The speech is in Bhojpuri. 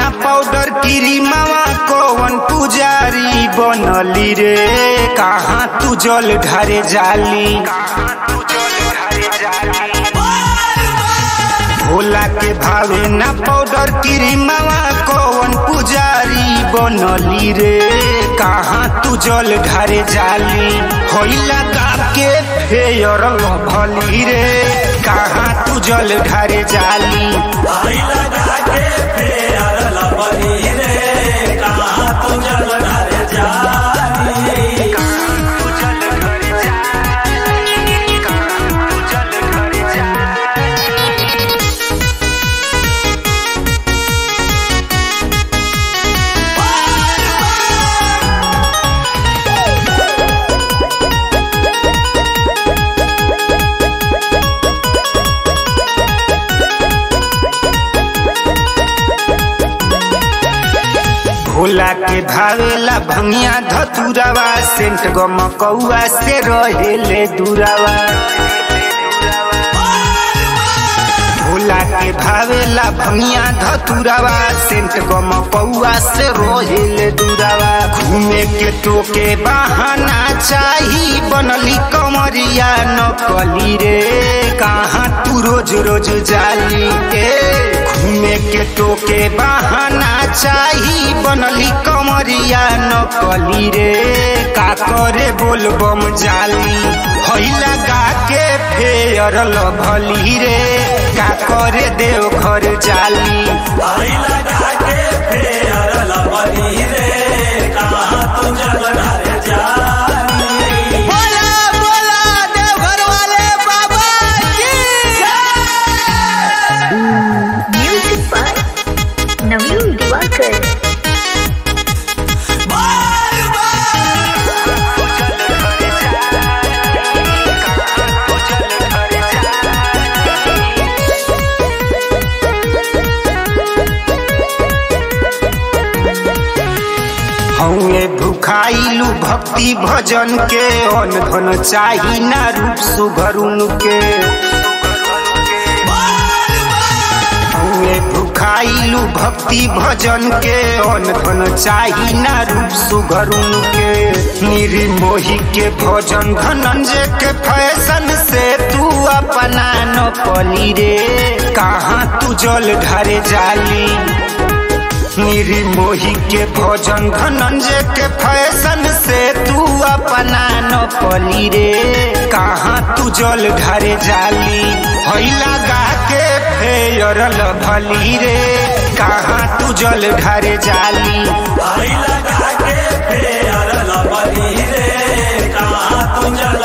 ना पाउडर क्रीमावा कौन पुजारी बनली रे कहाँ तू जल ढारे जाली भोला के भावे ना पाउडर क्रीमावा कौन पुजारी बनली रे कहाँ तू जल ढारे जाली होइला गाप के फेयर भली रे कहाँ तू जल ढारे जाली भोला के भावेला भंगिया धतुरावा सेंट गमकौआ से रहेले दुरावा भोला के भावेला भंगिया धतुरावा सेंट गमकौआ से रहेले दुरावा घूमे के टोके बहाना चाही बनली कमरिया नकली रे कहाँ तू रोज रोज जाली ए घूमे के टोके बहाना चाही बनली कमरिया नकली रे का करे बोल बम जाली हैला गा के फेयर लभली रे का करे देव घर जाली बोला बोला देवघर वाले बाबा की Music by Naveen Diwakar. हौए भुखाइलू भक्ति भजन के अन धन चाही ना रूप सुभरुन के हौए भुखाइलू भक्ति भजन के अन धन चाही ना रूप सुभरुन के निर्मोही के भजन धनंजय के फैशन से तू अपना न पली रे कहाँ तू जल ढारे जाली निर्मोही के भोजन धनंजय के फैशन से तू अपना न पली रे कहाँ तू जल ढारे जाली हैला गा के फेयर भली रे कहाँ तू जल ढारे जाली आई लगा के फेर लबली रे कहाँ तुम जल